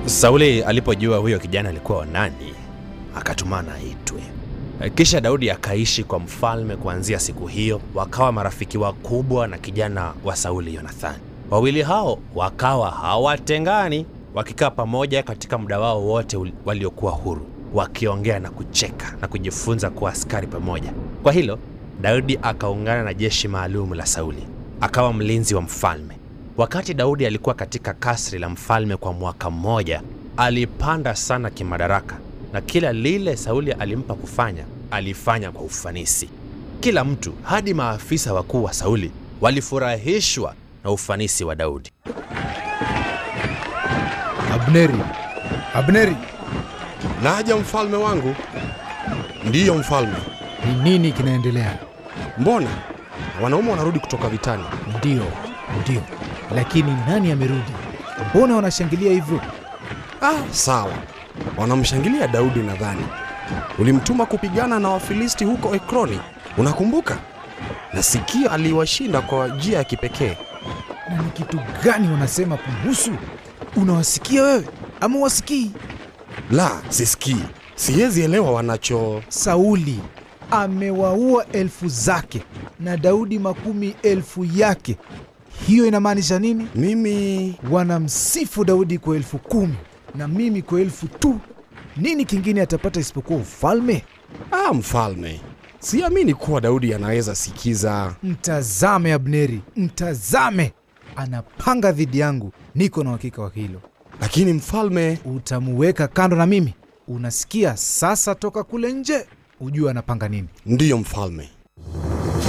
Sauli alipojua huyo kijana alikuwa wa nani, akatumana aitwe. Kisha Daudi akaishi kwa mfalme kuanzia siku hiyo, wakawa marafiki wakubwa na kijana wa Sauli Yonathani. Wawili hao wakawa hawatengani, wakikaa pamoja katika muda wao wote ul- waliokuwa huru, wakiongea na kucheka na kujifunza kuwa askari pamoja. Kwa hilo Daudi akaungana na jeshi maalum la Sauli, akawa mlinzi wa mfalme. Wakati Daudi alikuwa katika kasri la mfalme kwa mwaka mmoja, alipanda sana kimadaraka na kila lile Sauli alimpa kufanya alifanya kwa ufanisi. Kila mtu, hadi maafisa wakuu wa Sauli, walifurahishwa na ufanisi wa Daudi. Abneri, Abneri, Naja mfalme wangu. Ndiyo mfalme. ni nini kinaendelea? Mbona wanaume wanarudi kutoka vitani? Ndio, ndio, lakini nani amerudi? Mbona wanashangilia hivyo? Ah, sawa. Wanamshangilia Daudi nadhani. Ulimtuma kupigana na Wafilisti huko Ekroni, unakumbuka? Nasikia aliwashinda kwa njia ya kipekee. Na ni kitu gani wanasema kuhusu? Unawasikia wewe ama wasikii? La, sisikii. Siwezi elewa wanacho. Sauli amewaua elfu zake na Daudi makumi elfu yake. Hiyo inamaanisha nini? Mimi Wanamsifu Daudi kwa elfu kumi na mimi kwa elfu tu. Nini kingine atapata isipokuwa ufalme? ah, mfalme, siamini kuwa Daudi anaweza sikiza. Mtazame Abneri, mtazame, anapanga dhidi yangu. Niko na uhakika wa hilo. Lakini mfalme, Utamuweka kando na mimi. Unasikia? Sasa toka kule nje, ujue anapanga nini. ndiyo mfalme.